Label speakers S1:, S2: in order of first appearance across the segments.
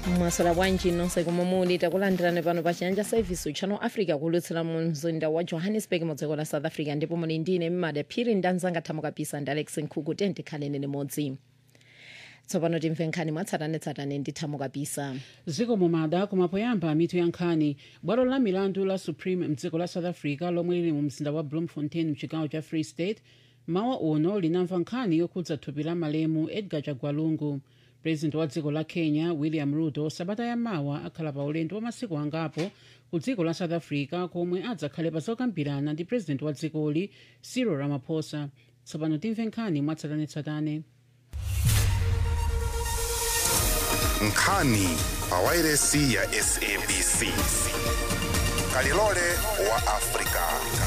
S1: mwasala bwanji nonse komwe muli takulandirani pano pa chiyanja service channel africa kulutsira mu mzinda wa johannesburg mu dziko la south africa ndipo muli ndine mmada phiri ndanzanga thamo kapisa ndi alex nkhuku tikhaleni limodzi tsopano timve nkhani mwatsatanetsatane ndi thamo kapisa
S2: ziko mumada kumapoyamba mitu ya nkhani bwalo la milandu la supreme mdziko la south africa lomwe lili mu mzinda wa bloemfontein mchigawo cha free state mawa uno linamva nkhani yokhudza thupi la malemu edgar chagwalungu president wa dziko la kenya william ruto sabata yamawa akhala pa ulendo wa masiku angapo ku dziko la south africa komwe adzakhale pa zokambirana ndi president wa dzikoli cyril ramaphosa tsopano timve nkhani mwatsatanetsatane
S3: nkhani pa wairesi ya sabc kalilole wa afrika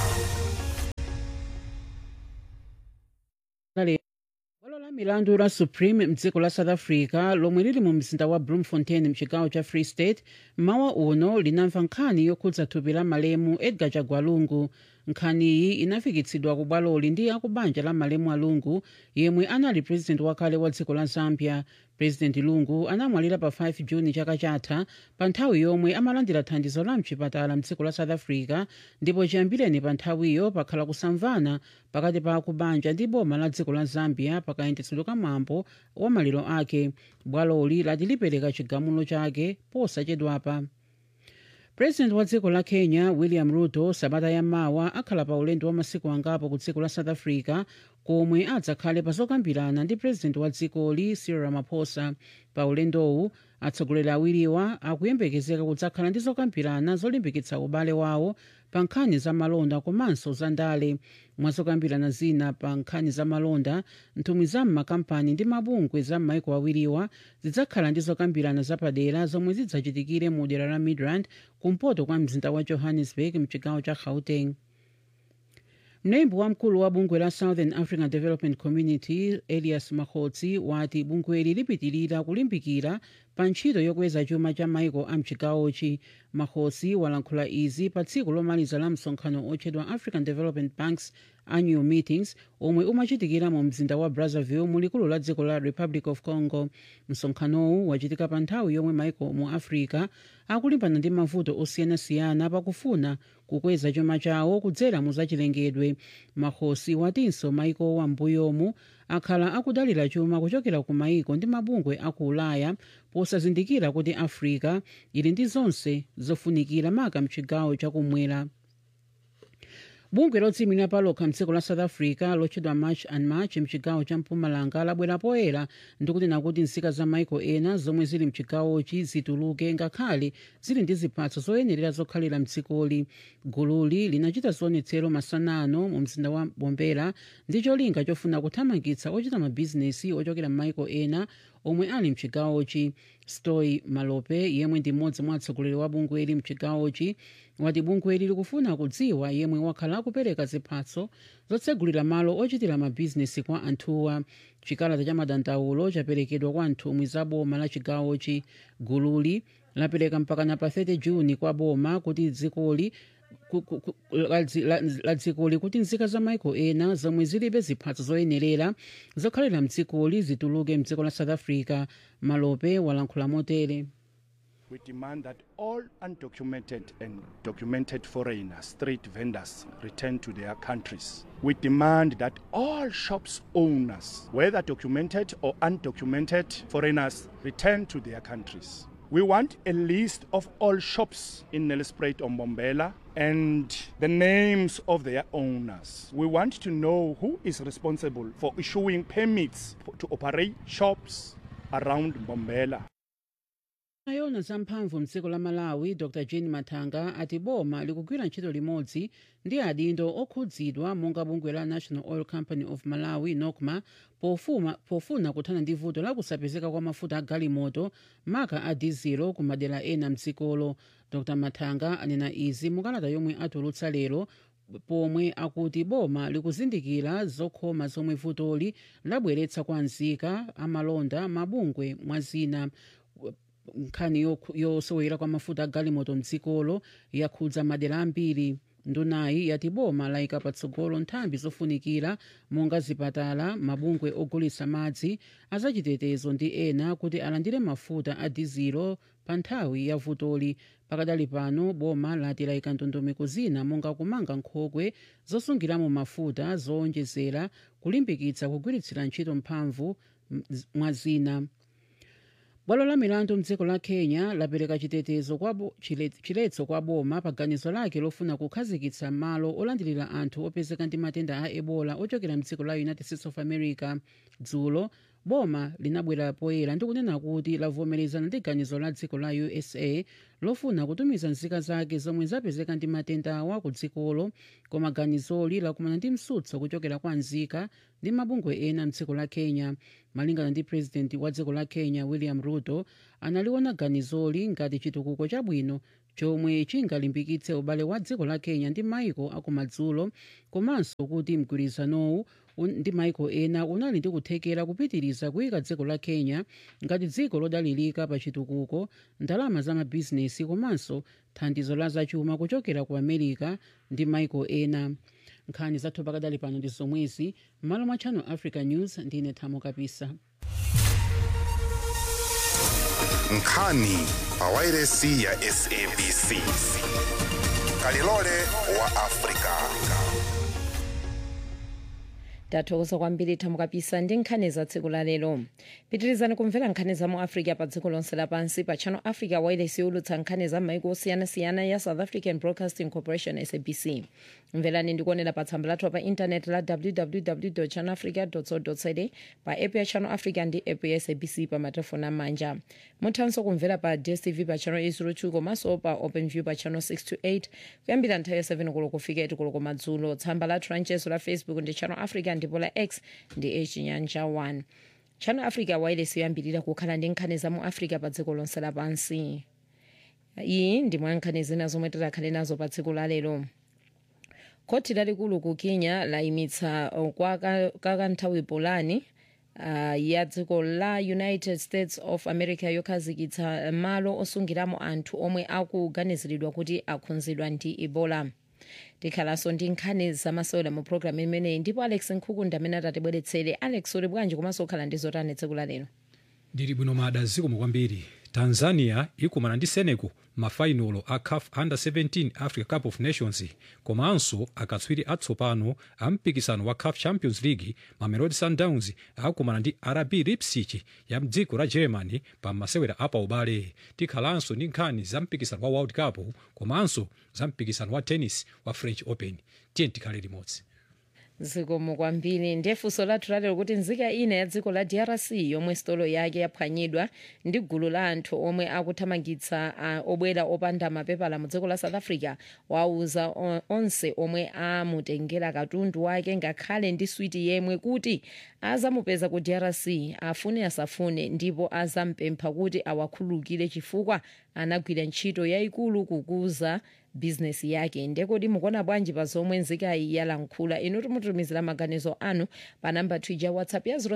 S2: kale bwalo la milandu la supreme mdziko la south africa lomwe lili mu mzinda wa bloemfontein mchigawo cha free state mawa uno linamva nkhani yokhudza thupi la malemu edgar chagwalungu nkhaniyi inafikitsidwa ku bwaloli ndi akubanja la malemu a lungu yemwe anali president wakale wa dziko la zambia president lungu anamwalira pa 5 juni chaka chatha pa nthawi yomwe amalandira thandizo la mchipatala mdziko la south africa ndipo chiyambireni pa nthawiyo pakhala kusamvana pakati pa akubanja ndi boma la dziko la zambia pakayendetsedwe ka mwambo wa maliro ake bwaloli lati lipereka chigamulo chake posachedwapa president wa dziko la kenya william ruto sabata yamawa akhala pa ulendo wa masiku angapo ku dziko la south africa komwe adzakhale pa zokambirana ndi president wa dzikoli cyril ramaphosa pa ulendowu atsogoleri awiriwa akuyembekezeka kudzakhala ndi zokambirana zolimbikitsa ubale wawo pa nkhani za malonda komanso za ndale mwa zokambirana zina pa nkhani za malonda nthumwi za m'makampani ndi mabungwe za m'maiko awiriwa zidzakhala ndi zokambirana zapadera zomwe zidzachitikire mu dera la midrand kumpoto kwa mzinda wa johannesburg mchigawo cha gauteng mlembi wamkulu wa bungwe la southern african development community elias makhotsi wati bungweli lipitirira kulimbikira pa ntchito yokweza chuma cha maiko a mchigawochi makhotsi walankhula izi pa tsiku lomaliza la msonkhano otchedwa african development banks annual meetings omwe umachitikira mu mzinda wa brazzaville mu likulu la dziko la republic of congo msonkhanowu wachitika pa nthawi yomwe maiko mu africa akulimbana ndi mavuto osiyanasiyana pakufuna kukweza chuma chawo kudzera mu zachilengedwe makhotsi watinso maikowa m'mbuyomu akhala akudalira chuma kuchokera ku maiko ndi mabungwe aku ulaya posazindikira kuti africa ili ndi zonse zofunikira maka mchigawo chakumwera bungwe lodziyimira palokha mdziko la south africa lotchedwa march and march mchigawo cha mpumalanga labwera poyera ndikunena kuti nzika za maiko ena zomwe zili mchigawochi zituluke ngakhale zili ndi ziphatso zoyenerera zokhalira mdzikoli gululi linachita zionetsero masanano mu mzinda wa bombela ndi cholinga chofuna kuthamangitsa ochita mabhizinesi ochokera m'maiko ena omwe ali mchigawochi stoy malope yemwe ndi mmodzi mwa atsogoleri wa bungweli mchigawochi wati bungweli likufuna kudziwa yemwe wakhala akupereka ziphatso zotsegulira malo ochitira mabhizinesi kwa anthuwa chikalata cha madandaulo chaperekedwa kwa nthumwi za boma la chigawochi gululi lapereka mpakana pa 30 juni kwa boma kuti dzikoli ku- ku- ku- la dzi- la- la dzikoli kuti nzika za maiko ena zomwe zilibe ziphatso zoyenerera zokhalira mdzikoli zituluke mdziko la south africa malope walankhula motere
S4: We demand that all undocumented and documented foreigners, street vendors, return to their countries. We demand that all shops owners, whether documented or undocumented foreigners, return to their countries. We want a list of all shops in Nelspruit or Mbombela and the names of their owners. We want to know who is responsible for issuing permits to operate shops around Mbombela.
S2: ayona zamphamvu mdziko la malawi dr jane mathanga ati boma likugwira ntchito limodzi ndi adindo okhudzidwa monga bungwe la national oil company of malawi nocma pofuma, pofuna kuthana ndi vuto la kusapezeka kwa mafuta a galimoto maka a dizelo ku madera ena mdzikolo dr mathanga anena izi mukalata yomwe atulutsa lero pomwe akuti boma likuzindikira zokhoma zomwe vutoli labweretsa kwa nzika amalonda mabungwe mwa zina nkhani yosowera kwa mafuta a galimoto mdzikolo yakhudza madera ambiri ndunayi yati boma layika patsogolo nthambi zofunikira monga zipatala mabungwe ogulitsa madzi azachitetezo ndi ena kuti alandire mafuta a dizilo pa nthawi ya vutoli pakadali pano boma lati layika ndondomeko zina monga kumanga nkhokwe zosungiramo mafuta zowonjezera kulimbikitsa kugwiritsira ntchito mphamvu mwa zina bwalo la milandu mdziko la kenya lapereka chitetezo kwa bo- chile- chiletso kwa boma pa ganizo lake lofuna kukhazikitsa malo olandilira anthu opezeka ndi matenda a ebola ochokera mdziko la united states of america dzulo boma linabwera poyera ndi kunena kuti lavomerezana ndi ganizo la dziko la usa lofuna kutumiza nzika zake zomwe zapezeka ndi matenda awa ku dzikolo koma ganizoli lakumana ndi msutso kuchokera kwa nzika ndi mabungwe ena mdziko la kenya malingana ndi president wa dziko la kenya william ruto analiona ganizoli ngati chitukuko chabwino chomwe chingalimbikitse ubale wa dziko la kenya ndi maiko akumadzulo komanso kuti mgwirizanowu un- ndi maiko ena unali ndi kuthekera kupitiriza kuyika dziko la kenya ngati dziko lodalirika pa chitukuko ndalama za mabizinesi komanso thandizo la zachuma kuchokera ku america ndi maiko ena nkhani zathu pakadali pano ndi zomwezi m'malo mwa channel africa news ndine thamo kapisa
S3: nkhani pa wairesi ya sabc kalilole wa afrika
S1: tathokoza kwambiri thamo kapisa ndi nkhani za tsiku la lero pitirizani kumvera nkhani za mu africa pa dziko lonse lapansi pa channel africa wireless yolutsa nkhani za maiko osiyanasiyana ya south african broadcasting corporation sabc mverani ndikuonera pa tsamba lathu pa intaneti la www channel africa co za pa app ya channel africa ndi app ya sabc pa matelefoni amanja muthanso kumvera pa dstv pa channel 802 komanso pa openview pa channel 628 kuyambira nthawi ya 7 koloko kufika 8 koloko madzulo tsamba lathu lanchezo la facebook ndi channel africa ndipo la x ndi echinyanja 1 channel africa wireless yoyambirira kukhala ndi nkhani za mu africa pa dziko lonse lapansi iyi ndi mwa nkhani zina zomwe tikhale nazo pa tsiku la lero khoti lalikulu ku kenya layimitsa uh, kwa ka- kakanthawi polani uh, ya dziko la united states of america yokhazikitsa malo osungiramo anthu omwe akuganiziridwa kuti akhudzidwa ndi ebola tikhalanso ndi nkhani zamasewera mu programu imeneyi ndipo alex nkhukunda amene atatibweretsere alex uli bwanji komanso ukhala ndi zotani tsiku la lero
S5: ndili bwino mada zikomo kwambiri tanzania ikumana ndi senegal mafainolo a caf under 17 africa cup of nations komanso akatswiri atsopano a mpikisano wa caf champions league mamelodi sundowns akumana ndi rb leipzig ya mdziko la germany pa masewera apa ubale tikhalanso ndi nkhani za mpikisano wa world cup komanso za mpikisano wa tennis wa french open tiye tikhale limodzi
S1: zikomo kwambiri ndiye funso lathu lalero kuti nzika ina ya dziko la drc yomwe sitolo yake yaphwanyidwa ndi gulu la anthu omwe akuthamangitsa uh, obwera opanda mapepala mu dziko la south africa wauza o- onse omwe amutengera katundu wake ngakhale ndi switi yemwe kuti azamupeza ku drc afune asafune ndipo azampempha kuti awakhululukire chifukwa anagwira ntchito yayikulu kukuza bizinesi yake ndekodi mukuona bwanji pa zomwe nzikayi yalankhula inu timutumizira maganizo anu pa namba twitter whatsapp ya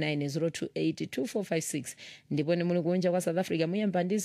S1: 079 ndipo ni muli kunja kwa south africa muyamba ndi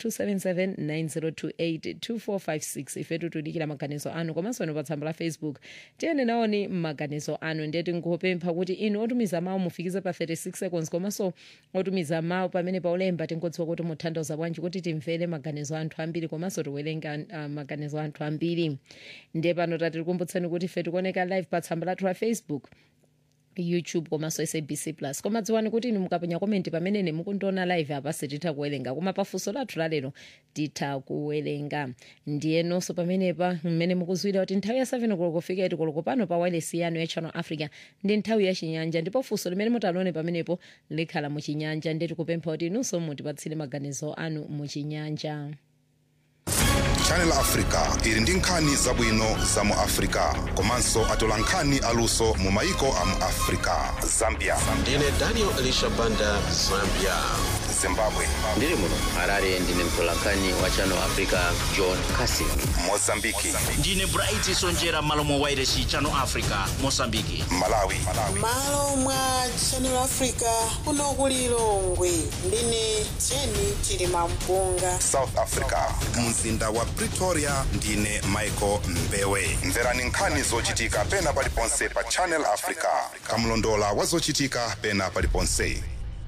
S1: 0027790282456 ifetu tudikira maganizo anu komanso inu pa tsamba la facebook tiyeni naoni maganizo anu ndiye tingopempha kuti inu otumiza mawu mufikize pa 36 seconds komanso otumiza mawu pamene paulemba tingodziwa kuti muthandiza bwanji kuti timvere maganizo anthu ambiri komanso tiwerenga uh, maganizo anthu ambiri ndiye pano tatikumbutseni kuti ife tikuoneka live pa tsamba lathu la facebook youtube komanso sabc plus koma dziwani kuti inu mukapenya komenti pamene mukundiona live apa sititha kuwerenga koma pafunso lathu lalero titha kuwerenga ndiye nonso pamenepa mmene mukuzwira kuti nthawi ya 7 koloko kufika 8 koloko pano pa wireless yanu ya channel africa ndi nthawi ya chinyanja ndipo funso limene mutalone pamenepo likhala muchinyanja ndiye tikupempha kuti inunso mutipatsire maganizo anu muchinyanja
S3: channel africa ili ndi nkhani zabwino za mu africa komanso atola nkhani aluso mu maiko a mu africa zambia
S6: ndine daniel elisha banda zambia
S3: zimbabwe
S6: ndiri muno harare ndine mtolankhani wa channel africa john casin
S3: mozambiki
S7: ndine bright sonjera malo mwa wairesi channel africa mosambiki
S3: malawi
S8: malo mwa channel africa kuno ku lilongwe ndine jeni chilima mpunga
S3: south africa mzinda wa pretoria ndine michael mbewe mverani nkhani zochitika pena paliponse pa channel africa kamlondola wa zochitika pena paliponse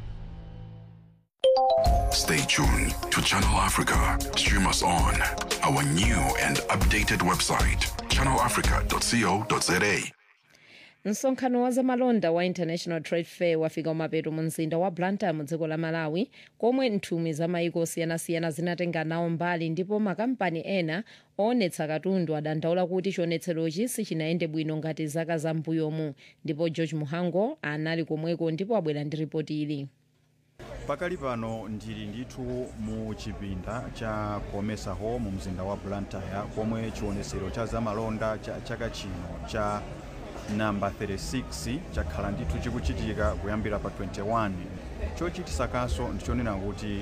S9: Stay tuned to Channel Africa. Stream us on our new and updated website, channelafrica.co.za.
S1: msonkhano wa zamalonda wa international trade fair wafika umapeto mu mzinda wa blantyre mu dziko la malawi komwe nthumwi za maiko osiyanasiyana zinatenga nawo mbali ndipo makampani ena oonetsa katundu adandaula kuti chionetserochi sichinayende bwino ngati zaka za mbuyomu ndipo george muhango anali komweko ndipo abwera ndi ripoti ili
S10: pakali pano ndili ndithu mu chipinda cha komesa hall mu mzinda wa blantyre komwe chionetsero cha zamalonda cha chaka chino cha namba 36 chakhala ndithu chikuchitika kuyambira pa 21 chochitisa kaso ndichonena kuti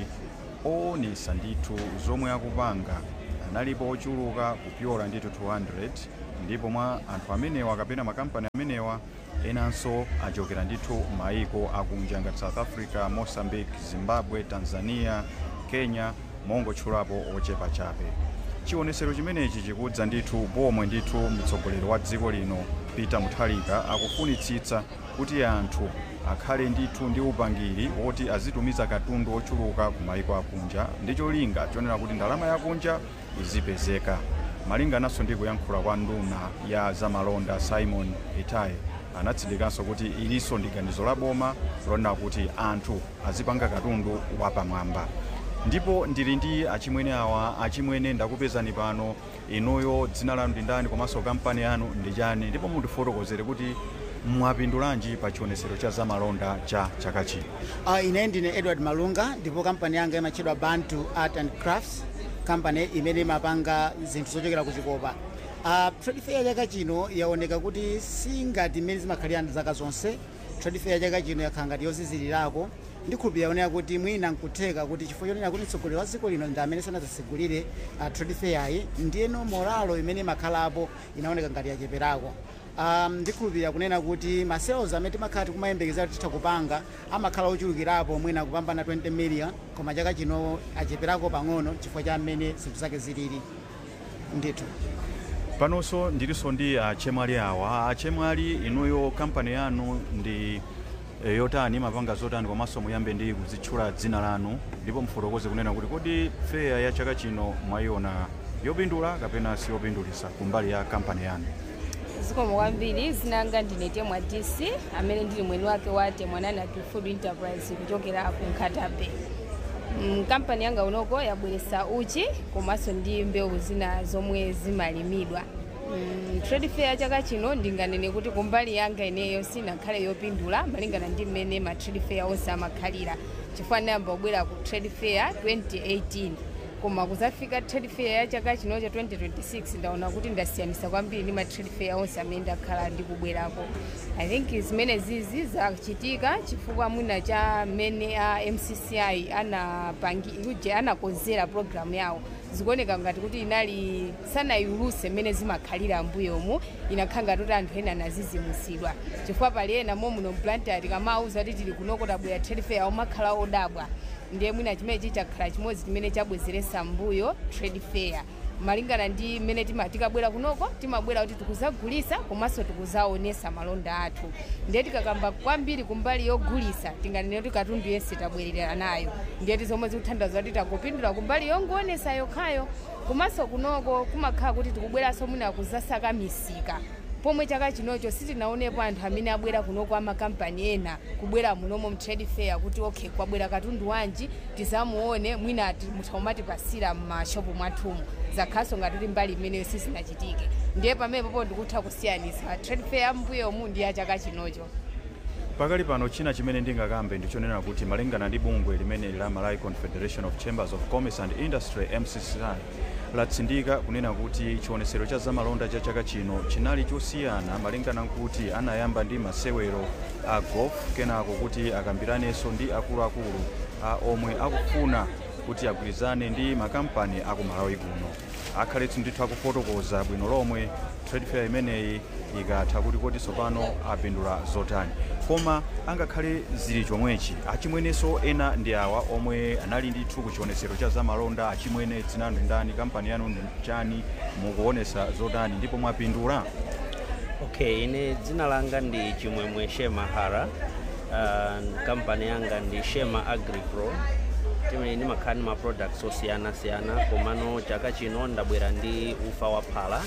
S10: oonesa ndithu zomwe akupanga analipo ochuluka kupyola ndithu 200 ndipo mwa anthu amenewa kapena makampani amenewa enanso achokera ndithu maiko akunja ngati south africa mozambique zimbabwe tanzania kenya mongotchulapo ochepa chabe chionesero chimenechi chikudza ndithu pomwe ndithu mtsogoleri wa dziko lino peter mutharika akufunitsitsa kuti anthu akhale ndithu ndi upangiri woti azitumiza katundu ochuluka ku maiko akunja ndi cholinga chonena kuti ndalama yakunja izipezeka malingananso ndi kuyankhula kwa nduna ya zamalonda simon itaye anatsindika kuti ilinso ndi ganizo la boma lonena kuti anthu azipanga katundu wapamwamba ndipo ndili ndi achimwene awa achimwene ndakupezani pano inuyo dzina lanu ndi ndani komanso kampani yanu ndi chani ndipo mutifotokozere kuti mwapindulanji pa chionesero cha zamalonda cha chaka chino
S11: Uh, ine ndine edward malunga ndipo kampani yanga imatchedwa bantu art and crafts kampani imene imapanga zinthu zochokera kuchikopa uh, trade fair chaka chino yaoneka kuti singati imene zimakhalira zaka zonse trade fair chaka chino yakhala ngati yozizilirako ndikhulupirira yaoneka kuti mwina nkutheka kuti chifukwa chonena kuti mtsogoleri wa dziko lino ndi amene sanadzasegulire uh, trade fair yi ndiyeno moralo imene imakhalapo inaoneka ngati yacheperako um, ndikhulupirira kunena kuti ma sales amene timakhala tikumayembekeza kuti titha kupanga amakhala ochulukirapo mwina kupambana 20 million koma chaka chino acheperako pang'ono chifukwa cha mmene zinthu zake zilili ndithu
S10: panonso ndilinso ndi achemwali awa achemwali inuyo kampani yanu ndi eh, yotani imapanga zotani komanso muyambe ndi kuzitchula dzina lanu ndipo mufotokoze kunena kuti kodi feya ya chaka chino mwayiona yopindula kapena siyopindulisa kumbali ya kampani yanu
S12: zikomo kwambiri zinanga ndine temwa dc amene ndili mwini wake wa temwanana food enterprise kuchokera ku nkhatabe Mm, kampani yanga unoko yabweretsa uchi komanso ndi mbewu zina zomwe zimalimidwa Mm, trade fair chaka chino ndinganene kuti kumbali yanga ineyo sinakhale yopindula malingana ndi mmene ma trade fair onse amakhalira chifukwa ndayamba kubwera ku trade fair 2018 koma kuzafika trade fair ya chaka chino cha 2026 ndaona kuti ndasiyanisa kwambiri ndi ma trade fair onse amene ndakhala ndikubwerako i think zimene zizi zachitika chifukwa mwina cha mmene a mcci anapangi uje anakonzera programu yawo zikuoneka ngati kuti inali sanaiuluse mmene zimakhalira mbuyomu inakhala ngati kuti anthu ena anazizimusidwa chifukwa pali ena momuno mplanter tikamauza kuti tili kunoko tabwera trade fair omakhala odabwa ndiye mwina chimene chichakhala chimodzi chimene chabwezeretsa mbuyo trade fair malingana ndi mmene tima- tikabwera kunoko timabwera kuti tikuzagulisa komanso tikuzaonesa malonda athu ndiye tikakamba kwambiri kumbali yogulisa tinganene kuti katundu yense tabwerera nayo ndiye tizomwe zikuthandiza kuti takupindula kumbali yongoonesa yokhayo komanso kunoko kumakhala kuti tikubweranso mwina kuzasaka misika pomwe chaka chinocho sitinaonepo anthu amene abwera kunoko amakampani ena kubwera munomo mtrade fair kuti okay kwabwera katundu wanji tizamuone mwina ati- mutaumatipasira mmashopu mwathumu zakhaso ngati kuti mbali imeneyo sizinachitike ndiye pamene popo ndikutha kusiyanisa trade fair mbuyomu ndi ya chaka chinocho
S10: pakali pano china chimene ndingakambe ndichonena kuti malingana ndi bungwe limene la malawi confederation of chambers of commerce and industry mcci latsindika kunena kuti chionesero cha zamalonda cha chaka chino chinali chosiyana malingana nkuti anayamba ndi masewero a golf kenako kuti akambiranenso ndi akuluakulu uh, omwe akufuna kuti agwirizane ndi makampani aku malawi kuno akhaletu ndithu akufotokoza bwino lomwe trade fair imeneyi ikatha kuti kodi tsopano apindula zotani koma angakhale zili chomwechi achimwenenso ena ndi awa omwe anali ndithu ku chionetsero cha zamalonda achimwene dzina ndi ndani kampani yanu ndi chani mukuonesa zotani ndipo mwapindula
S13: okay ine dzina langa ndi chimwemwe shema hara uh, kampani yanga ndi shema agripro timene ndimakhala ndi ma products osiyanasiyana komano chaka chino ndabwera ndi ufa wa phala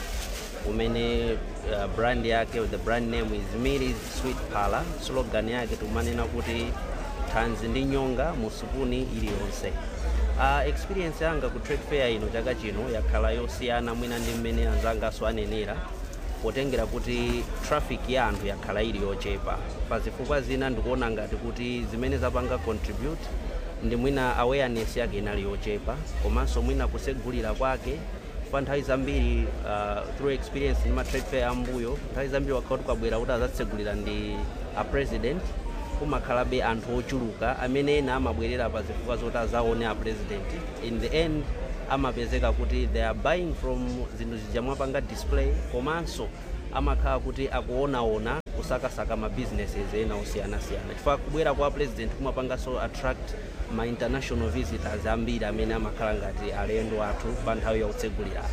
S13: umene uh, brand yake the brand name is Millie's sweet phala slogan yake tumanena kuti thanzi ndi nyonga mu supuni iliyonse uh, experience yanga ku trade fair ino chaka chino yakhala yosiyana mwina ndi mmene anzangaso anenera potengera kuti traffic ya anthu yakhala ili yochepa pa zifukwa zina ndikuona ngati kuti zimene zapanga contribute ndi mwina awareness yake inali yochepa komanso mwina kusegulira kwake pa nthawi zambiri uh, through experience ndi ma trade fair ambuyo nthawi zambiri wakhala tukabwera kuti azatsegulira ndi a president kumakhalabe anthu ochuluka amene ena amabwerera pa zifukwa zoti azaone a president in the end amapezeka kuti they are buying from zinthu zija mwapanga display komanso amakhala kuti akuonaona kusakasaka ma businesses ena osiyanasiyana chifukwa kubwera kwa president kumapanganso attract ma international visitors ambiri amene amakhala ngati alendo athu pa nthawi yakutsegulira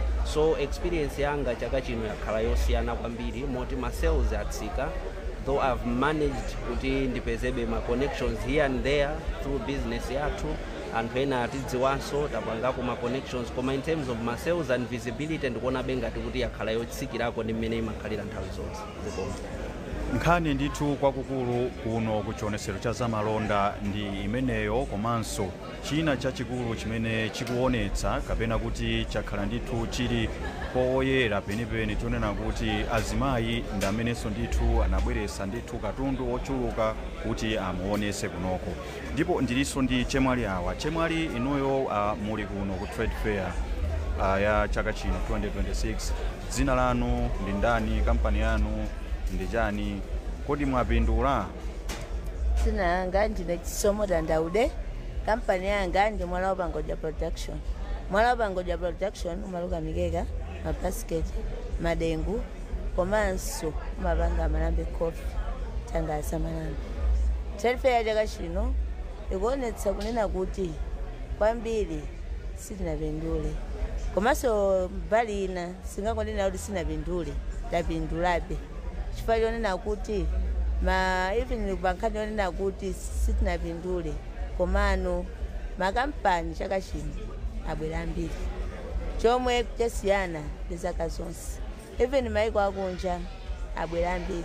S13: so experience yanga chaka chino yakhala yosiyana kwambiri moti ma sales atsika though i've managed kuti ndipezebe ma connections here and there through business yathu anthu ena atidziwanso tapangako ma connections koma in terms of ma sales and visibility ndikuonabe ngati kuti yakhala yotsikirako ndi mmene imakhalira nthawi zonse zikoma
S10: nkhani ndithu kwakukulu kuno ku chionetsero cha zamalonda ndi imeneyo komanso china chachikulu chimene chikuonetsa kapena kuti chakhala ndithu chili poyera penipeni tionena kuti azimayi ndi amenenso ndithu anabweretsa ndithu katundu wochuluka kuti amuonese kunoko ndipo ndilinso ndi chemwali awa chemwali inuyo uh, muli kuno ku trade fair uh, ya chaka chino 2026 dzina lanu ndi ndani kampani yanu ndi chani kodi mwapindula
S14: dzina langa ndine chisomo tandaude kampani yanga ndi mwala wapangodya production mwala wapangodya production umaluka mikeka mabasiketi madengu komanso umapanga malambe coffee tangaza malambe trade fair ya chaka chino ikuonetsa kunena kuti kwambiri sitinapindule komanso mbali ina singangonena kuti sinapindule tapindulabe chifukwa chonena kuti ma even pankhani yonena kuti sitinapindule komano makampani chaka chino abwera ambiri chomwe chasiyana ndi zaka zonse even maiko akunja abwera ambiri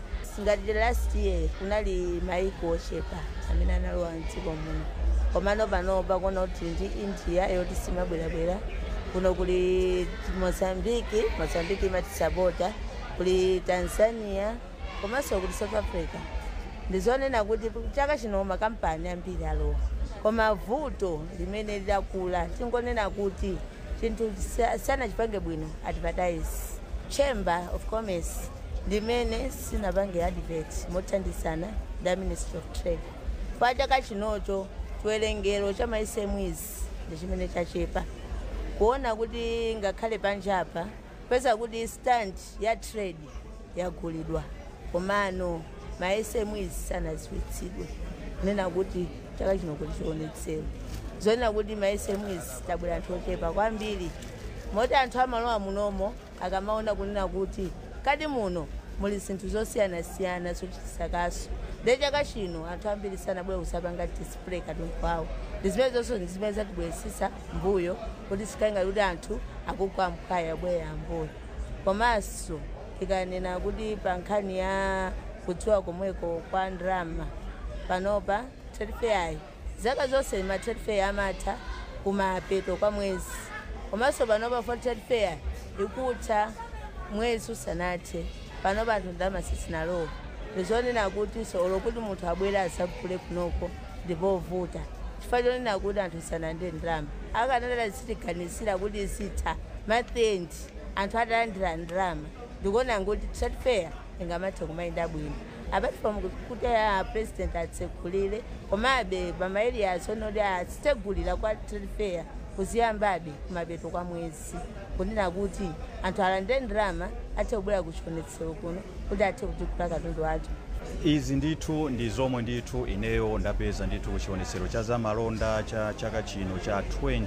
S14: ngati last year kunali maiko ochepa amene analowa mdziko muno komano panopa kuona kuti ndi india yoti simabwerabwera kuno kuli mozambiki mozambiki imatisapota kuli tanzania komanso kuli south africa ndizonena kuti chaka chino makampani ambiri alowa koma vuto limene lidakula tingonena kuti chinthu sanachipange bwino advertise chamber of commerce limene sinapange advert mothandizana ndi ministry of trade pa chaka chinocho chiwerengero cha maisemwizi ndi chimene chachepa kuona kuti ngakhale panjapa peza kuti stand ya trade yagulidwa komano maesemwizi sanaziwitsidwe kunena kuti chaka chino kuti chionetsewe zonena kuti maesemwizi tabwera anthu ochepa kwambiri moti anthu amalowa munomo akamaona kunena kuti kati muno muli zinthu zosiyanasiyana zochitisakaso nde chaka chino anthu ambiri sanabwera kusapanga display katundu wawo ndi zimene zonso ndi zimene zatibweresisa mbuyo kuti sikainga kuti anthu akugwa mkaya bwera ambuyo komanso ikanena kuti pa nkhani ya kudziwa komweko kwa ndrama panopa trade fair zaka zonse ma trade fair amatha kumapeto kwa mwezi komanso panopa for trade fair ikutha mwezi usanathe panopa anthu ndalama sizinalowa ndizonena kuti solo kuti munthu abwere asagule kunoko ndipovuta chifukwa chonena kuti anthu sanande ndalama akanatala sitiganisira kuti sitha mathendi anthu atalandira ndalama ndikuona kuti trade fair ingamathe kumayenda bwino apart from kuti a president atsekulire komabe pamaerias onoti asitsegulira kwa trade fair kuziyambabe kumapeto kwa mwezi kunena kuti anthu alande ndalama athe kubwera kuchionetsero kuno kuti athe kutikula katundu athu
S10: izi ndithu ndi zomwe ndithu ineyo ndapeza ndithu kuchionetsero cha zamalonda cha chaka chino cha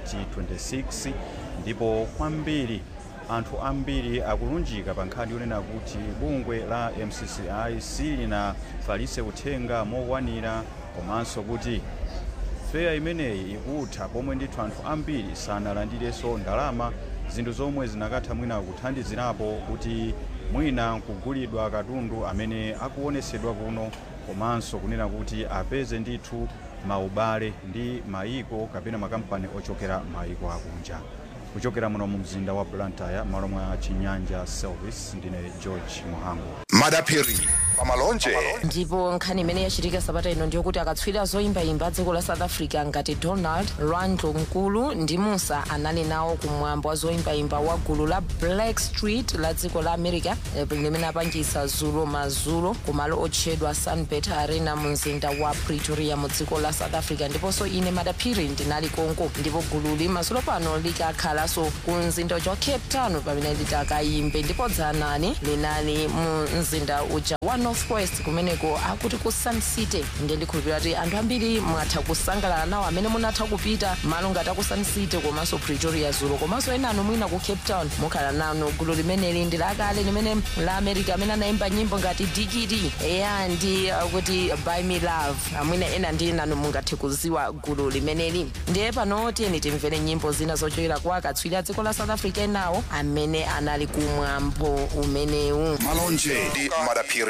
S10: 2026 ndipo kwambiri anthu ambiri akulunjika pa nkhani yonena kuti bungwe la mcci silinafalitse uthenga mokwanira komanso kuti feya imeneyi ikutha pomwe ndithu anthu ambiri sanalandirenso ndalama zinthu zomwe zinakatha mwina kuthandizirapo kuti mwina nkugulidwa katundu amene akuonetsedwa kuno komanso kunena kuti apeze ndithu maubale ndi mayiko kapena makampani ochokera mayiko akunja kuchokera muno mu mzinda wa blantyre malo mwa chinyanja service ndine george muhango
S3: madaphiri pamalonje
S1: ndipo nkhani imene yachitika sabata ino ndiyokuti akatswiri zoyimbayimba dziko la south africa ngati donald randlo mkulu ndi musa anali nawo kumwambo wa zoyimbayimba wa gulu la black street la dziko la america eh, limene apangisa zulo mazulo kumalo otchedwa sunbet arena mu mzinda wa pretoria mu dziko la south africa ndiponso ine madaphiri ndinali konko ndipo gululi mazulo pano likakhalanso ku mzinda uja wa cape town pamene litakayimbe ndipo dzanani linali mu mzinda uja wa northwest kumeneko akuti ku sun city ndiye ndikhulupirira kuti anthu ambiri mwatha kusangalala nawo amene munatha kupita malo ngati aku sun city komanso pretoria zulo komanso ena anu mwina ku cape town mukhala nano gulu limeneli ndi lakale limene la america amene anayimba nyimbo ngati digidi eya ndi uh, kuti by me love amwina ena ndi nanu mungathe kuziwa gulu limeneli ndiye pano tiyeni timvere nyimbo zina zochokera kwa akatswiri a dziko la south africa enawo amene anali kumwambo umenewu
S3: malonje ndi madaphiri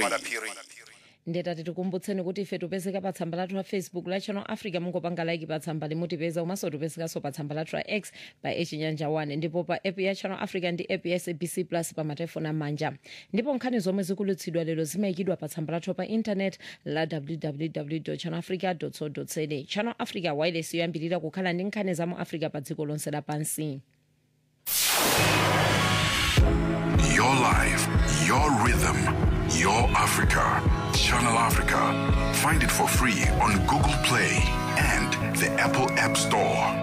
S1: ndetati tikumbutseni kuti ife tipezeka pa tsamba lathu la facebook la channel africa mungopanga like pa tsamba limutipeza komanso tipezekanso pa tsamba lathu la x pa echinyanja 1 ndipo pa app ya channel africa ndi app ya sabc plus pa matelefoni amanja ndipo nkhani zomwe zikulutsidwa lero zimayikidwa pa tsamba lathu pa intanet la www channel africa co za channel africa wireless yoyambirira kukhala ndi nkhani za mu africa pa dziko lonse lapansi
S9: Your life, your rhythm, your Africa. Channel Africa. Find it for free on Google Play and the Apple App Store.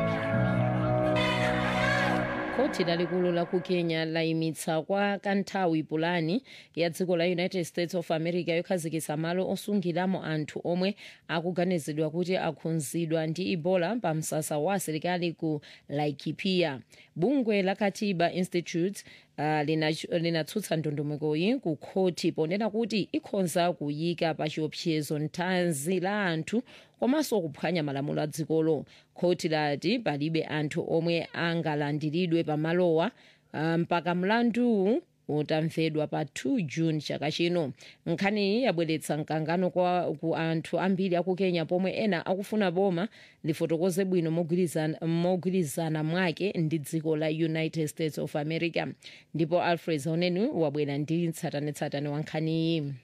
S1: khoti lalikulu la ku kenya layimitsa kwa kanthawi pulani ya dziko la united states of america yokhazikitsa malo osungiramo anthu omwe akuganizidwa kuti akhudzidwa ndi ebola pa msasa wa asilikali ku laikipia bungwe la katiba institute uh, linatsutsa lina ndondomekoyi ku khoti ponena kuti ikhoza kuyika pa chiopsezo thanzi la anthu komanso kuphwanya malamulo a dzikolo khoti lati palibe anthu omwe angalandiridwe pamalowa uh, mpaka mlandu utamvedwa pa 2 june chaka chino nkhaniyi yabweretsa mkangano kwa ku anthu ambiri aku kenya pomwe ena akufuna boma lifotokoze bwino mogwirizana mogwirizana mwake ndi dziko la united states of america ndipo alfred zauneni wabwera ndi tsatanetsatane wa nkhaniyi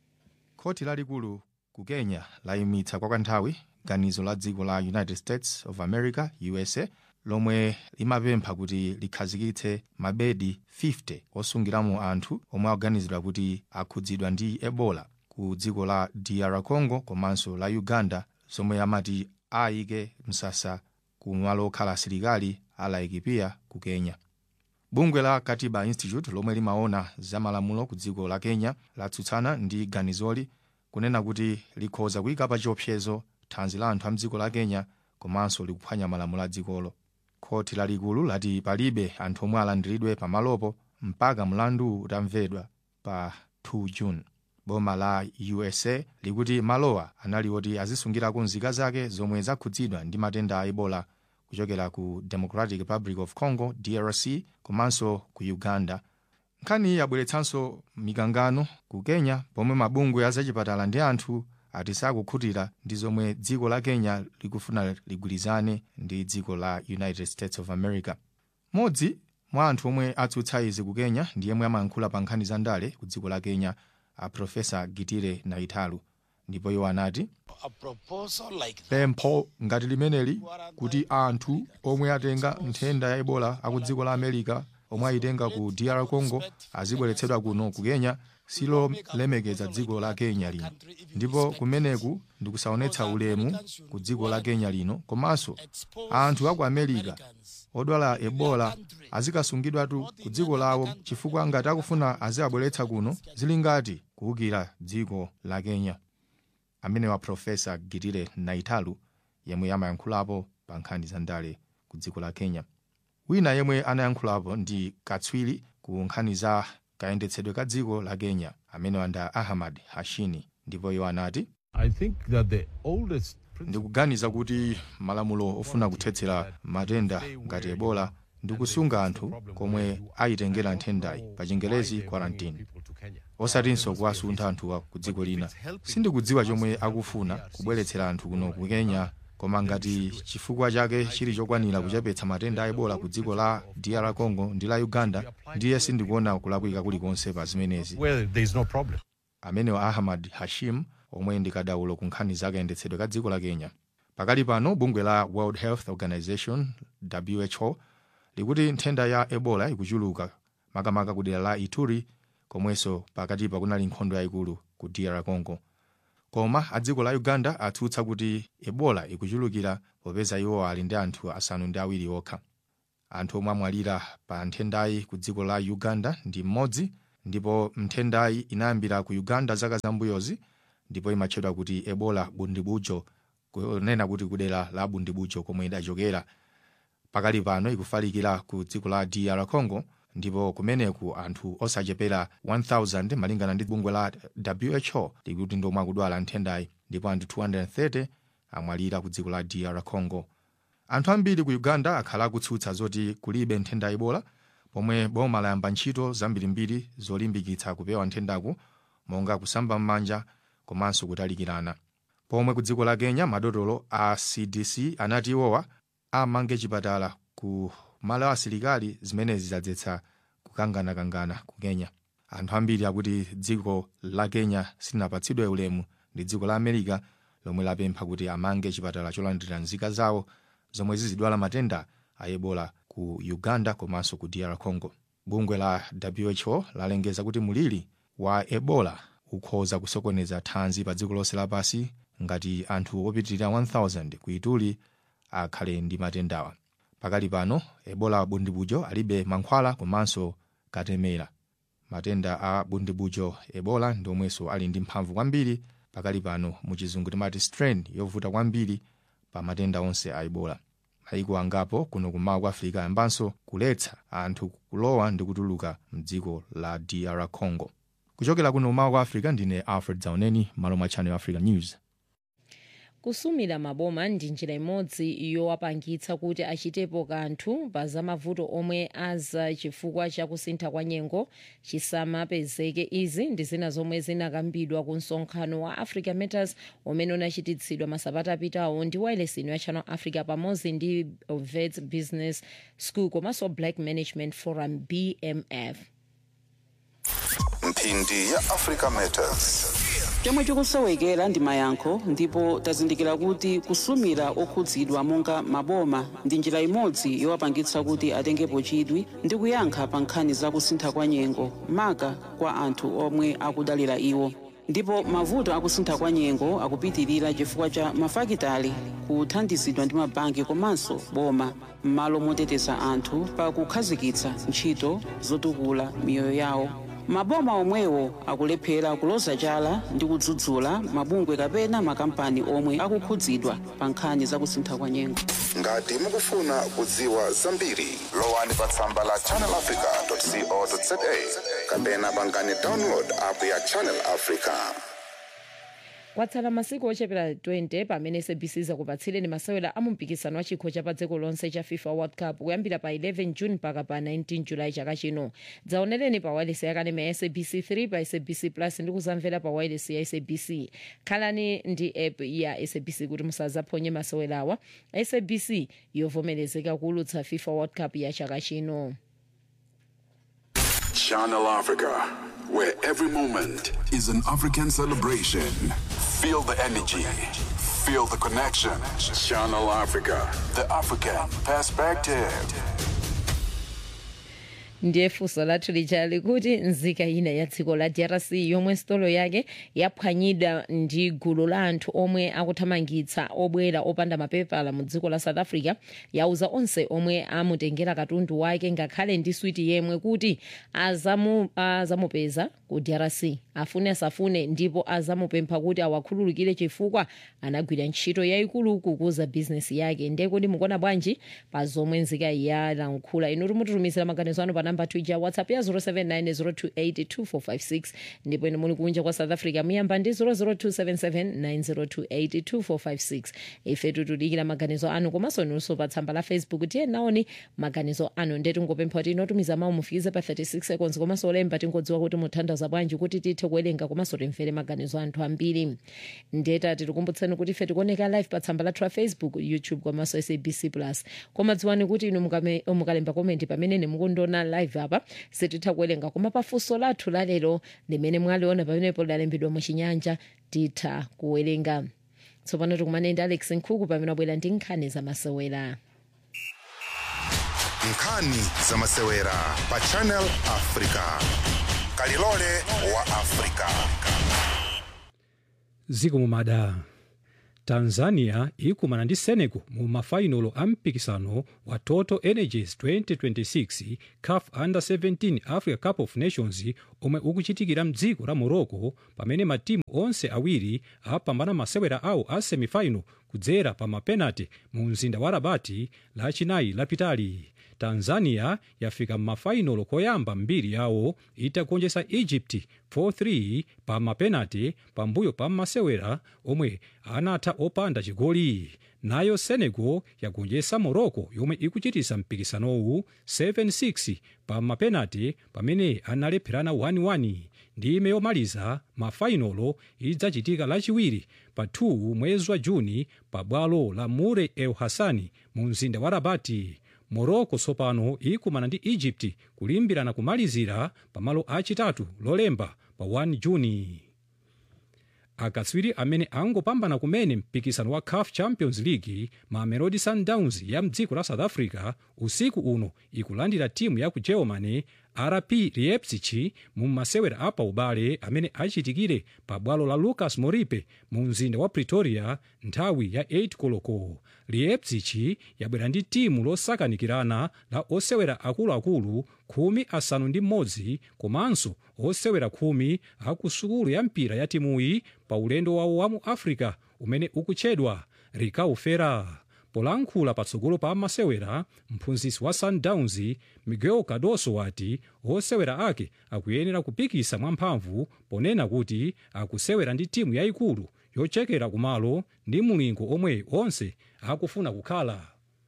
S15: khoti lalikulu ku kenya layimitsa kwa kanthawi ganizo la dziko la united states of america usa lomwe limapempha kuti likhazikitse mabedi 50 osungiramo anthu omwe akuganizidwa kuti akhudzidwa ndi ebola ku dziko la dr congo komanso la uganda zomwe amati ayike msasa ku malo okhala asilikali a laikipia ku kenya bungwe la katiba institute lomwe limaona za malamulo ku dziko la kenya latsutsana ndi ganizoli kunena kuti likhoza kuyika pa chiopsezo thanzi la anthu a mdziko la kenya komanso likuphwanya malamulo a dzikolo khoti lalikulu lati palibe anthu omwe alandiridwe pamalopo mpaka mlandu utamvedwa pa 2 june boma la usa likuti malowa anali oti azisungirako nzika zake zomwe zakhudzidwa ndi matenda a ebola kuchokera ku democratic republic of congo drc komanso ku uganda nkhani yabweretsanso mikangano ku kenya pomwe mabungwe azachipatala ndi anthu ati sakukhutira ndi zomwe dziko la kenya likufuna ligwirizane ndi dziko la united states of america modzi mwa anthu omwe atsutsa izi ku kenya ndi yemwe amayankhula pa nkhani za ndale ku dziko la kenya a profesa gitire naitalu ndipo iwo anati pempho ngati limeneli kuti anthu omwe atenga nthenda ya ebola aku dziko la america omwe ayitenga ku dr congo azibweretsedwa kuno ku kenya silolemekeza dziko la kenya lino ndipo kumeneku ndikusaonetsa ulemu ku dziko la kenya lino komanso anthu aku america odwala ebola azikasungidwatu ku dziko lawo chifukwa ngati akufuna aziabweretsa kuno zili ngati kuwukira dziko la kenya amene wa profesa gitire naitalu yemwe amayankhulapo pa nkhani za ndale ku dziko la kenya wina yemwe anayankhulapo ndi katswiri ku nkhani za kayendetsedwe ka dziko la kenya amene wanda ahmad hashini ndipo iwo anati ndikuganiza kuti malamulo ofuna kuthetsera matenda ngati ebola ndi kusunga anthu komwe ayitengera nthendayi pa chingelezi quarantine osatinso kuwasuntha anthuwa ku dziko lina sindikudziwa chomwe akufuna kubweretsera anthu kuno ku kenya koma ngati chifukwa chake chili chokwanira kuchepetsa matenda a ebola ku dziko la dr congo ndi la uganda ndiye sindikuona kulakwika kulikonse pa zimenezi amenewa ahmad hashim omwe ndi kadaulo ku nkhani za kayendetsedwe ka dziko la kenya pakali pano bungwe la world health organization who likuti nthenda ya ebola ikuchuluka makamaka ku dera la ituri komwenso pakatipa kunali nkhondo yayikulu ku dr congo koma a dziko la uganda atsutsa kuti ebola ikuchulukira popeza iwo ali ndi anthu asanu ndi awiri okha anthu omwe amwalira pa nthendayi ku dziko la uganda ndi mmodzi ndipo nthendayi inayambira ku uganda zaka zambuyozi ndipo imatchedwa kuti ebola bundibujo kunena kuti kudera la bundibujo komwe idachokera pakali pano ikufalikira ku dziko la dr congo ndipo kumeneku anthu osachepera 1000 malingana ndi bungwe la who likuti ndomwe akudwala nthendayi ndipo anthu 230 amwalira ku dziko la dr congo anthu ambiri ku uganda akhala akutsutsa zoti kulibe nthenda ya ebola pomwe boma layamba ntchito zambirimbiri zolimbikitsa kupewa nthendaku monga kusamba m'manja komanso kutalikirana pomwe ku dziko la kenya madotolo a cdc anati iwowa amange chipatala ku malo asilikali zimenezi zadzetsa kukanganakangana ku kenya anthu ambiri akuti dziko la kenya silinapatsidwe ulemu ndi dziko la america lomwe lapempha kuti amange chipatala cholandira nzika zawo zomwe zizidwala matenda a ebola ku uganda komanso ku dr congo bungwe la who lalengeza kuti muliri wa ebola ukhoza kusokoneza thanzi pa dziko lonse lapansi ngati anthu opitirira 1000 ku ituli akhale ndi matendawa pakali pano ebola bundibujo alibe mankhwala komanso katemera matenda a bundibujo ebola ndi omwenso ali ndi mphamvu kwambiri pakali pano muchizungu timati strain yovuta kwambiri pa matenda onse a ebola maiko angapo kuno kumawa kwa africa ayambanso kuletsa anthu kulowa ndi kutuluka mdziko la dr congo kuchokera kuno kumawa kwa africa ndine alfred zauneni malo mwa channel africa news
S1: kusumira maboma ndi njira imodzi yowapangitsa kuti achitepo kanthu pa zamavuto omwe aza chifukwa cha kusintha kwa nyengo chisamapezeke izi ndi zina zomwe zinakambidwa ku msonkhano wa africa matters umene unachititsidwa masabata apitawo ndi wailesi ya channel africa pamodzi ndi vets business school komanso black management forum bmf
S3: mphindi ya africa matters
S2: chomwe chikusowekera ndi mayankho ndipo tazindikira kuti kusumira okhudzidwa monga maboma ndi njira imodzi yowapangitsa kuti atengepo chidwi ndi kuyankha pa nkhani za kusintha kwa nyengo maka kwa anthu omwe akudalira iwo ndipo mavuto akusintha kwa nyengo akupitirira chifukwa cha mafakitali kuthandizidwa ndi mabanki komanso boma m'malo moteteza anthu pa kukhazikitsa ntchito zotukula miyoyo yawo maboma omwewo akulephera kuloza chala ndi kudzudzula mabungwe kapena makampani omwe akukhudzidwa pa nkhani za kusintha kwa nyengo
S3: ngati mukufuna kudziwa zambiri lowani pa tsamba la channelafrica.co.za kapena pangani download app ya channel africa
S1: kwatsala masiku ochepera 20 pamene sabc zakupatsireni masewera a mumpikisano wa chikho cha pa dziko lonse cha fifa world cup kuyambira pa 11 june mpaka pa 19 julayi chaka chino dzaonereni pa wireless yakanema ya sabc 3 pa sabc plus ndi kuzamvera pa wireless ya sabc khalani ndi app ya sabc kuti musazaphonye masewerawa sabc yovomerezeka kuulutsa fifa world cup ya chaka chino
S9: Channel Africa, where every moment is an African celebration. Feel the energy, feel the connection. Channel Africa, the African perspective.
S1: ndiye funso lathu lija likuti nzika ina ya dziko la drc yomwe sitolo yake yaphwanyidwa ndi gulu la anthu omwe akuthamangitsa obwera opanda mapepala mu dziko la south africa yauza onse omwe amutengera katundu wake ngakhale ndi switi yemwe kuti azamu, azamupeza ku drc afune asafune ndipo azamupempha kuti awakhululukire chifukwa anagwira ntchito yayikulu kukuza bizinesi yake ndiye kuti mukuona bwanji pa zomwe nzika yalankhula inu timutitumizira maganizo anu pa namba twitter whatsapp ya 079 ndipo inu muli kunja kwa south africa muyamba ndi 0027790282456 ife tutudikira maganizo anu komanso inunso pa tsamba la facebook tiye naoni maganizo anu ndiye tingopempha kuti inotumiza mawu mufikize pa 36 seconds komanso olemba tingodziwa kuti muthandaza bwanji kuti tithe kuwerenga komanso timvere maganizo anthu ambiri ndiye tati tikumbutseni kuti ife tikuoneka live pa tsamba lathu la facebook youtube komanso sabc plus koma dziwani kuti inu mukame- mukalemba komenti pamene mukundiona live apa sititha kuwerenga koma pafunso lathu lalero limene mwaliona pamenepo lalembedwa muchinyanja titha kuwerenga tsopano tikumane ndi alex nkhuku pamene abwera ndi nkhani zamasewera
S3: nkhani zamasewera pa channel africa kalilole wa africa
S5: ziko mumada tanzania ikumana ndi senegal mu mafainolo a mpikisano wa total energies 2026 caf under 17 africa cup of nations omwe ukuchitikira mdziko la morocco pamene matimu onse awiri apambana masewera awo a semifinal kudzera pa mapenati mu mzinda wa rabati lachinayi lapitali tanzania yafika m'mafainolo koyamba mbiri yawo itagonjetsa egypt 4-3 pa mapenati pambuyo pa masewera omwe anatha opanda chigoli nayo senegal yagonjetsa morocco yomwe ikuchitisa mpikisanowu 7-6 pa mapenati pamene analepherana 1-1 ndime yomaliza mafainolo idzachitika lachiwiri pa 2 mwezi wa juni pa bwalo la mure el hassani mu mzinda wa rabati morocco tsopano ikumana ndi egypt kulimbirana kumalizira pamalo achitatu lolemba pa 1 juni akatswiri amene angopambana kumene mpikisano wa caf champions league mamelodi sundowns ya mdziko la south africa usiku uno ikulandira timu ya ku germany rp leipzig mu masewera apa ubale amene achitikire pa bwalo la lucas moripe mu mzinda wa pretoria nthawi ya 8 koloko leipzig yabwera ndi timu losakanikirana la osewera akuluakulu khumi asanu ndi mmodzi komanso osewera khumi aku sukulu ya mpira ya timuyi pa ulendo wawo wa mu africa umene ukutchedwa rikaufera polankhula patsogolo pa masewera mphunzitsi wa sundowns miguel cardoso wati osewera ake akuyenera kupikisa mwamphamvu ponena kuti akusewera ndi timu yayikulu yochekera kumalo ndi mulingo omwe onse akufuna kukhala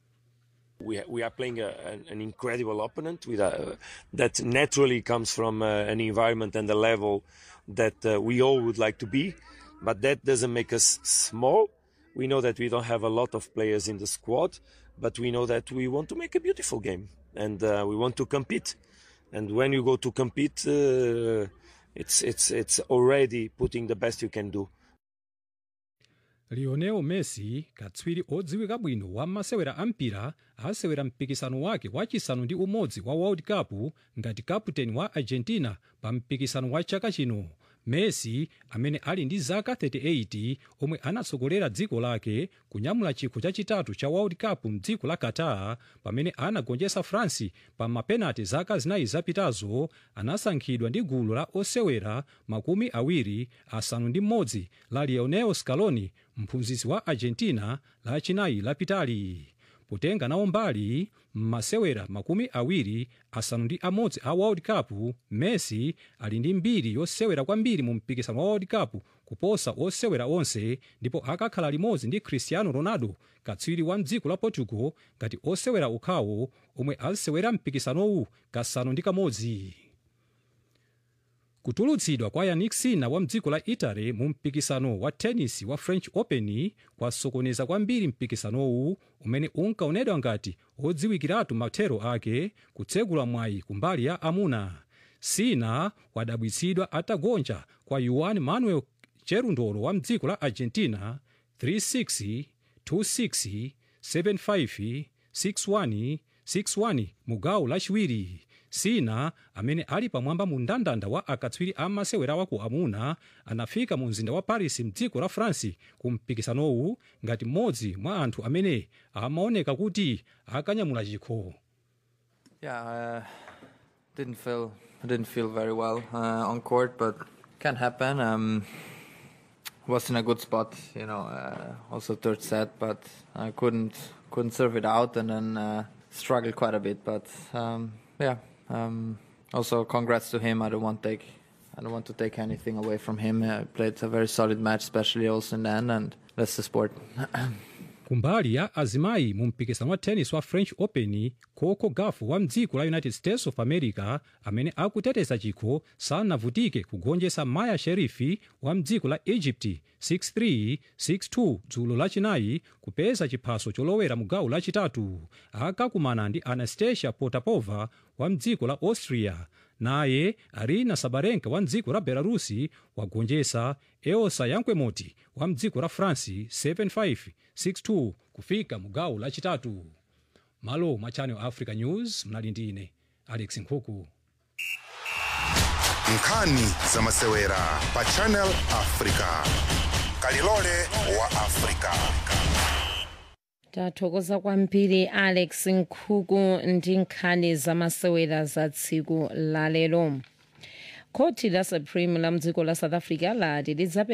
S16: we, we are playing a, an, an incredible opponent with a, that naturally comes from uh, an environment and a level that uh, we all would like to be, but that doesn't make us small. We know that we don't have a lot of players in the squad, but we know that we want to make a beautiful game and uh, we want to compete. And when you go to compete, uh, it's it's it's already putting the best you can do.
S5: lionel messi katswiri odziwika bwino wa masewera ampira asewera mpikisano wake wachisanu ndi umodzi wa world cup ngati kaputeni wa argentina pa mpikisano wa chaka chino messi amene ali ndi zaka 38 omwe anatsogolera dziko lake kunyamula chikho chachitatu cha world cup mdziko la qatar pamene anagonjetsa france pa mapenati zaka zinayi zapitazo anasankhidwa ndi gulu la osewera makumi awiri asanu ndi mmodzi la lionel scaloni mphunzitsi wa argentina lachinayi lapitali potenga nawo mbali m'masewera makumi awiri asanu ndi amodzi a world cup messi ali ndi mbiri yosewera kwambiri mu mpikisano wa world cup kuposa osewera onse ndipo akakhala limodzi ndi cristiano ronaldo katswiri wa mdziko la portugal ngati osewera okhawo omwe asewera mpikisanowu kasanu ndi kamodzi kutulutsidwa kwa yannick sinner wa mdziko la italy mu mpikisano wa tennis wa french open kwasokoneza kwambiri mpikisanowu umene unkaonedwa ngati odziwikiratu mathero ake kutsegula mwayi kumbali ya amuna sinner wadabwitsidwa atagonja kwa juan manuel cherundolo wa mdziko la argentina 36 26 75 61 61 mu gawo lachiwiri sina amene ali pamwamba mu ndandanda wa akatswiri a masewera wa ku amuna anafika mu mzinda wa paris mdziko la france ku mpikisanowu ngati mmodzi mwa anthu amene amaoneka kuti akanyamula chikho
S17: Yeah, uh, didn't feel I didn't feel very well uh, on court, but can happen. Um, was in a good spot, you know. Uh, also third set, but I couldn't couldn't serve it out, and then uh, struggled quite a bit. But um, yeah, um, also congrats to him. I don't want take I don't want to take anything away from him. Uh, played a very solid match, especially also in the end, and that's the sport.
S5: kumbali ya azimayi mu mpikisano wa tennis wa french open coco gaf wa mdziko la united states of america amene akuteteza chikho sanavutike kugonjetsa maya sherifi wa mdziko la egypt 63 62 dzulo lachinayi kupeza chiphaso cholowera mu gawo lachitatu akakumana ndi anastasia potapova wa mdziko la austria naye arina sabarenka wa mdziko la belarusi wagonjetsa eosa yankwemoti wa mdziko la france 75 62 kufika mu gawo lachitatu malo mwa channel africa news mnali ndi ine alex nkhuku
S3: nkhani za masewera pa channel africa kalilole wa africa
S1: tathokoza kwambiri alex nkhuku ndi nkhani zamasewera za tsiku lalero khoti la supreme la mdziko la south africa lati lidzape